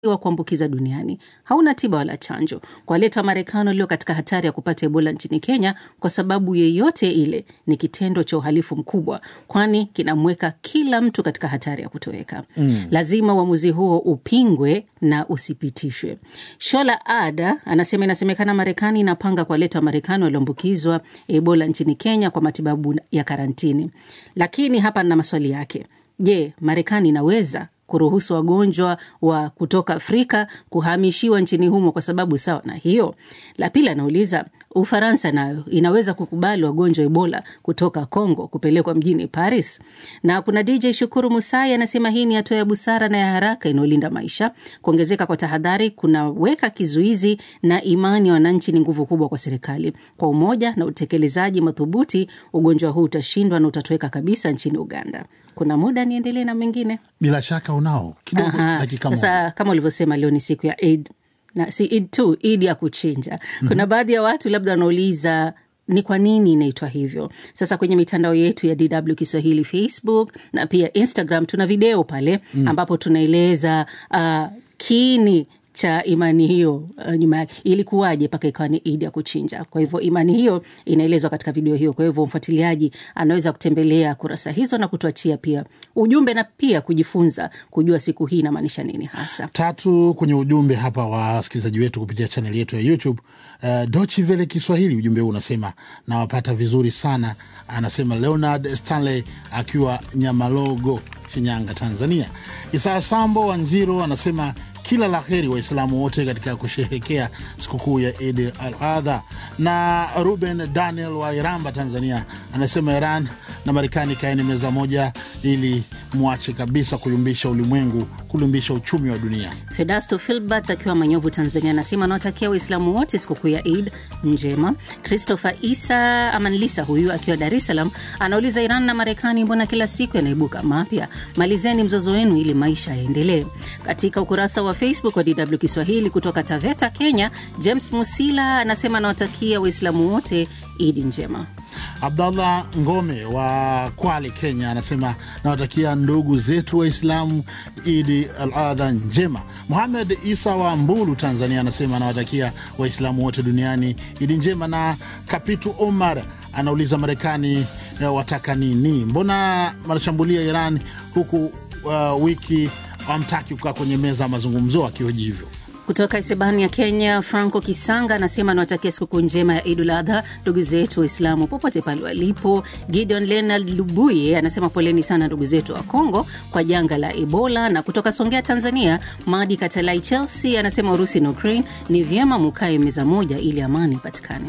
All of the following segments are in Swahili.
wa kuambukiza duniani hauna tiba wala chanjo, kuwaleta Wamarekani walio katika hatari ya kupata Ebola nchini Kenya kwa sababu yeyote ile ni kitendo cha uhalifu mkubwa, kwani kinamweka kila mtu katika hatari ya kutoweka. Mm. Lazima uamuzi huo upingwe na usipitishwe. Shola Ada anasema inasemekana Marekani inapanga kuwaleta Wamarekani walioambukizwa Ebola nchini Kenya kwa matibabu ya karantini, lakini hapa na maswali yake. Je, Marekani inaweza kuruhusu wagonjwa wa kutoka Afrika kuhamishiwa nchini humo kwa sababu sawa na hiyo? La pili anauliza Ufaransa nayo inaweza kukubali wagonjwa Ebola kutoka Congo kupelekwa mjini Paris? Na kuna DJ Shukuru Musai anasema hii ni hatua ya busara na ya haraka inayolinda maisha. Kuongezeka kwa tahadhari kunaweka kizuizi na imani ya wananchi ni nguvu kubwa kwa serikali. Kwa umoja na utekelezaji madhubuti, ugonjwa huu utashindwa na utatoweka kabisa nchini Uganda. Kuna muda niendelee na mengine, bila shaka unao kidogo, Aha, dakika moja. sasa kama ulivyosema, leo ni siku ya Eid na si Eid tu, Eid ya kuchinja. Kuna baadhi ya watu labda wanauliza ni kwa nini inaitwa hivyo. Sasa kwenye mitandao yetu ya DW Kiswahili, Facebook na pia Instagram, tuna video pale ambapo tunaeleza uh, kiini cha imani hiyo uh, nyuma yake ilikuwaje mpaka ikawa ni idi ya kuchinja. Kwa hivyo imani hiyo inaelezwa katika video hiyo. Kwa hivyo mfuatiliaji anaweza kutembelea kurasa hizo na kutuachia pia ujumbe na pia kujifunza kujua siku hii inamaanisha nini hasa. tatu kwenye ujumbe hapa wa wasikilizaji wetu kupitia chaneli yetu ya YouTube. Uh, Dochi Vele Kiswahili, ujumbe huu unasema nawapata vizuri sana. Anasema Leonard Stanley akiwa Nyamalogo, Shinyanga, Tanzania. Isaa Sambo wa Njiro anasema kila la heri Waislamu wote katika kusherehekea sikukuu ya Idi al Adha. Na Ruben Daniel wa Iramba, Tanzania, anasema Iran na Marekani kaeni meza moja ili mwache kabisa kuyumbisha ulimwengu, kuyumbisha uchumi wa dunia. Fedasto Filbert akiwa Manyovu, Tanzania, anasema anawatakia Waislamu wote sikukuu ya Eid njema. Christopher Isa Amanlisa huyu akiwa Dar es Salaam anauliza, Iran na Marekani mbona kila siku yanaibuka mapya? Malizeni mzozo wenu ili maisha yaendelee. Katika ukurasa wa Facebook wa DW Kiswahili kutoka Taveta, Kenya, James Musila anasema anawatakia Waislamu wote Idi njema. Abdallah Ngome wa Kwale, Kenya, anasema nawatakia ndugu zetu Waislamu Idi al Adha njema. Muhamed Isa wa Mbulu, Tanzania, anasema anawatakia Waislamu wote duniani Idi njema. Na Kapitu Omar anauliza Marekani eh, wataka nini? Mbona wanashambulia Iran huku uh, wiki wamtaki kukaa kwenye meza ya mazungumzo akihoji hivyo? Kutoka Isebani ya Kenya, Franco Kisanga anasema anawatakia sikukuu njema ya Idul Adha ndugu zetu Waislamu popote pale walipo. Gideon Leonard Lubuye anasema poleni sana ndugu zetu wa Kongo kwa janga la Ebola. Na kutoka Songea, Tanzania, Madi Katalai Chelsea anasema Urusi na Ukraine ni vyema mukae meza moja ili amani ipatikane.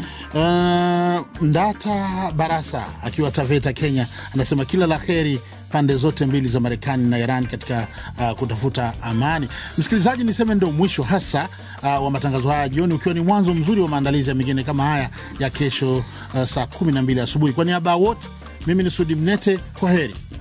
Uh, Ndata Barasa akiwa Taveta, Kenya, anasema kila la heri pande zote mbili za Marekani na Iran katika uh, kutafuta amani. Msikilizaji, niseme ndo mwisho hasa uh, wa matangazo haya jioni, ukiwa ni mwanzo mzuri wa maandalizi ya mengine kama haya ya kesho uh, saa 12 asubuhi. Kwa niaba ya wote, mimi ni Sudi Mnete, kwa heri.